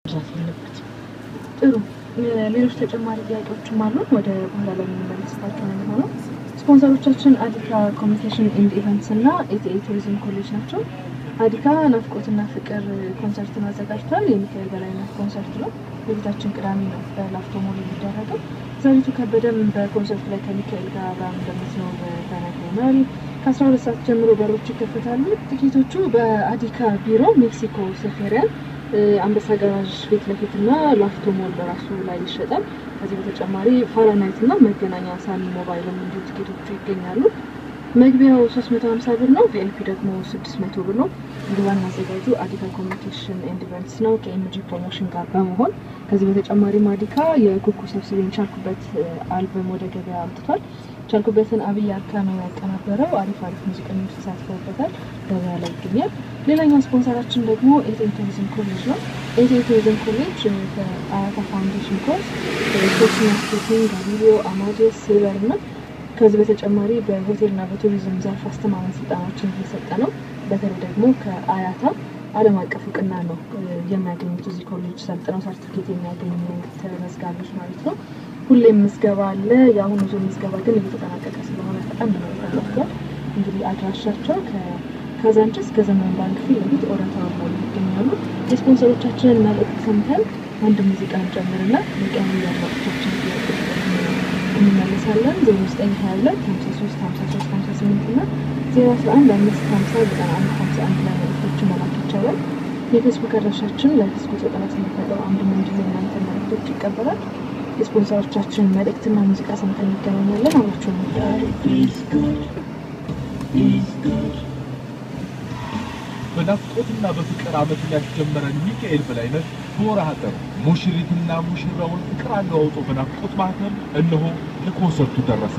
መግዛት አለበት። ጥሩ ሌሎች ተጨማሪ ጥያቄዎችም አሉን። ወደ በኋላ ላይ የምንመለስባቸው ነው የሚሆነው። ስፖንሰሮቻችን አዲካ ኮሚኒኬሽን ኤንድ ኢቨንትስ እና ኢቲኤ ቱሪዝም ኮሌጅ ናቸው። አዲካ ናፍቆትና ፍቅር ኮንሰርትን አዘጋጅቷል። የሚካኤል በላይነት ኮንሰርት ነው። የፊታችን ቅዳሜ ነው በላፍቶ ሞል የሚደረገው። ዘሪቱ ከበደም በኮንሰርቱ ላይ ከሚካኤል ጋር አብራም እንደምትኖር ተነግሮናል። ከአስራ ሁለት ሰዓት ጀምሮ በሮች ይከፈታሉ። ትኬቶቹ በአዲካ ቢሮ ሜክሲኮ ሴፌሪያን አንበሳ ጋራዥ ፊት ለፊት እና ላፍቶ ሞል በራሱ ላይ ይሸጣል። ከዚህ በተጨማሪ ፋራናይት እና መገናኛ ሳሚ ሞባይልም እንዲሁ ትኬቶቹ ይገኛሉ። መግቢያው 350 ብር ነው። ቪአይፒ ደግሞ 600 ብር ነው። እንግዲህ ዋና አዘጋጁ አዲካ ኮሚኒኬሽን ኤንድ ኢቨንትስ ነው ከኤምጂ ፕሮሞሽን ጋር በመሆን ከዚህ በተጨማሪም አዲካ የኩኩ ሰብስቤን ቻልኩበት አልበም ወደ ገበያ አምጥቷል። ቻልኩበትን አብይ አካ ነው ያቀናበረው። አሪፍ አሪፍ ሙዚቀኞች ተሳትፈውበታል። ገበያ ላይ ይገኛል። ሌላኛው ስፖንሰራችን ደግሞ ኤቴ ቱሪዝም ኮሌጅ ነው። ኤቴ ቱሪዝም ኮሌጅ ከአያታ ፋውንዴሽን ኮርስ ኮርስ ማርኬቲንግ፣ ጋሊሊዮ፣ አማዴስ፣ ሲልቨር እና ከዚህ በተጨማሪ በሆቴልና በቱሪዝም ዘርፍ አስተማማኝ ስልጠናዎችን እየሰጠ ነው። በተለይ ደግሞ ከአያታ ዓለም አቀፍ እውቅና ነው የሚያገኙት እዚህ ኮሌጅ ሰልጥነው ሰርቲፊኬት የሚያገኙ ተመዝጋቢዎች ማለት ነው። ሁሌም ምዝገባ አለ። የአሁኑ ዙር ምዝገባ ግን እየተጠናቀቀ ስለሆነ በጣም ነው ተጠፍቷል። እንግዲህ አድራሻቸው ከካዛንችስ ከዘመን ባንክ ፊት ለፊት ኦረታ ሞል ይገኛሉ። የስፖንሰሮቻችንን መልእክት ሰምተን አንድ ሙዚቃ እንጨምርና መቀኑ ያድማጮቻችን እንመለሳለን። ዜሮ ዘጠኝ ሀያ ሁለት ሀምሳ ሶስት ሀምሳ ሶስት ሀምሳ ስምንት እና ዜሮ አስራ አንድ አምስት ሀምሳ ዘጠና አንድ ሀምሳ አንድ ላይ መልእክቶችን መላክ ይቻላል። የፌስቡክ አድራሻችን ለፌስቡክ ዘጠና ስምንት ነጥብ አንድ ምንድን የእናንተ መልእክቶች ይቀበላል። የስፖንሰሮቻችን መልእክትና ሙዚቃ ሰምተን እንገናኛለን። አብራችሁ በናፍቆትና በፍቅር ዓመትን ያስጀመረን ሚካኤል በላይነት በወርሃ ጥር ሙሽሪትና ሙሽራውን ፍቅር አለዋውጦ በናፍቆት ማህተም እነሆ ለኮንሰርቱ ደረሰ።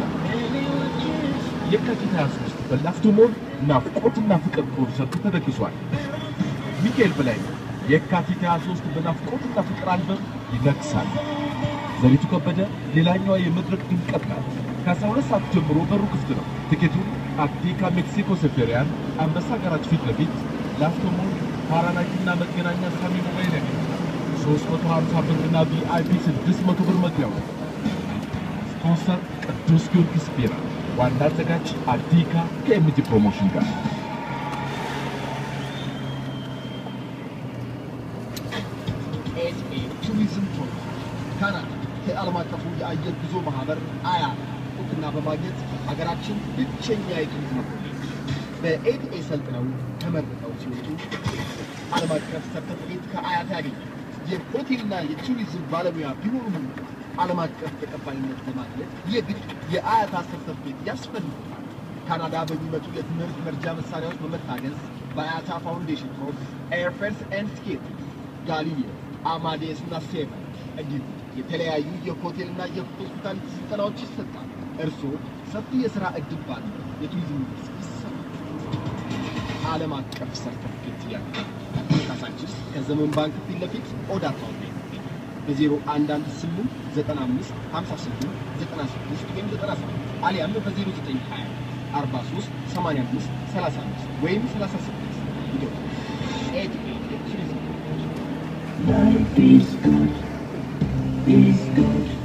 የካቲት 23 በላፍቶ ሞል ናፍቆትና ፍቅር ኮንሰርቱ ተደግሷል። ሚካኤል በላይነት የካቲት 23 በናፍቆትና ፍቅር አልበም ይነግሳል። ዘሪቱ ከበደ ሌላኛዋ የመድረክ ድምቀት ናት። ከ12 ሰዓት ጀምሮ በሩ ክፍት ነው። ትኬቱን አዲካ ሜክሲኮ ሴፌሪያን አንበሳ ጋራጅ ፊት ለፊት ላፍቶ ሞል ፓራናይትና መገናኛ ሳሚ ሞባይል ያገኛል። 350 ብርና ቪአይፒ 600 ብር መግቢያው ነው። ስፖንሰር ቅዱስ ጊዮርጊስ ቢራ፣ ዋና አዘጋጅ አዲካ ከኤምጂ ፕሮሞሽን ጋር ኤስኤ ቱሪዝም ፕሮግራም ካናዳ ከዓለም አቀፉ የአየር ጉዞ ማህበር አያ እውቅና በማግኘት ሀገራችን ብቸኛ የቱሪዝም ኮሌጅ በኤድኤ ሰልጥነው ተመርቀው ሲወጡ ዓለም አቀፍ ሰርተፍኬት ከአያት ያገኛል። የሆቴልና የቱሪዝም ባለሙያ ቢሆኑም ዓለም አቀፍ ተቀባይነት ለማግኘት የግድ የአያታ ሰርተፍኬት ያስፈልጋል። ካናዳ በሚመጡ የትምህርት መርጃ መሳሪያዎች በመታገዝ በአያታ ፋውንዴሽን ኮርስ ኤርፌርስ ኤንድ ቲኬት ጋሊሊዮ አማዴስ እና ሴቨን እንዲሁም የተለያዩ የሆቴልና የሆስፒታሊቲ ስልጠናዎች ይሰጣል። እርስዎ ሰፊ የሥራ ዕድል ባለው የቱሪዝም መስክ ይሰማል። ዓለም አቀፍ ሰርተፍኬት ያለ ካሳንችስ ከዘመን ባንክ ፊት ለፊት ኦዳ ፋውንዴሽን በዜሮ አንድ አንድ ስምንት ዘጠና አምስት ሀምሳ ስምንት ዘጠና ስድስት ወይም ዘጠና ሰባት አሊያም በዜሮ ዘጠኝ ሀያ አርባ ሶስት ሰማንያ አምስት ሰላሳ አምስት ወይም ሰላሳ ስድስት ይደውሉ። ኤድኤ የቱሪዝም Life is good, is good.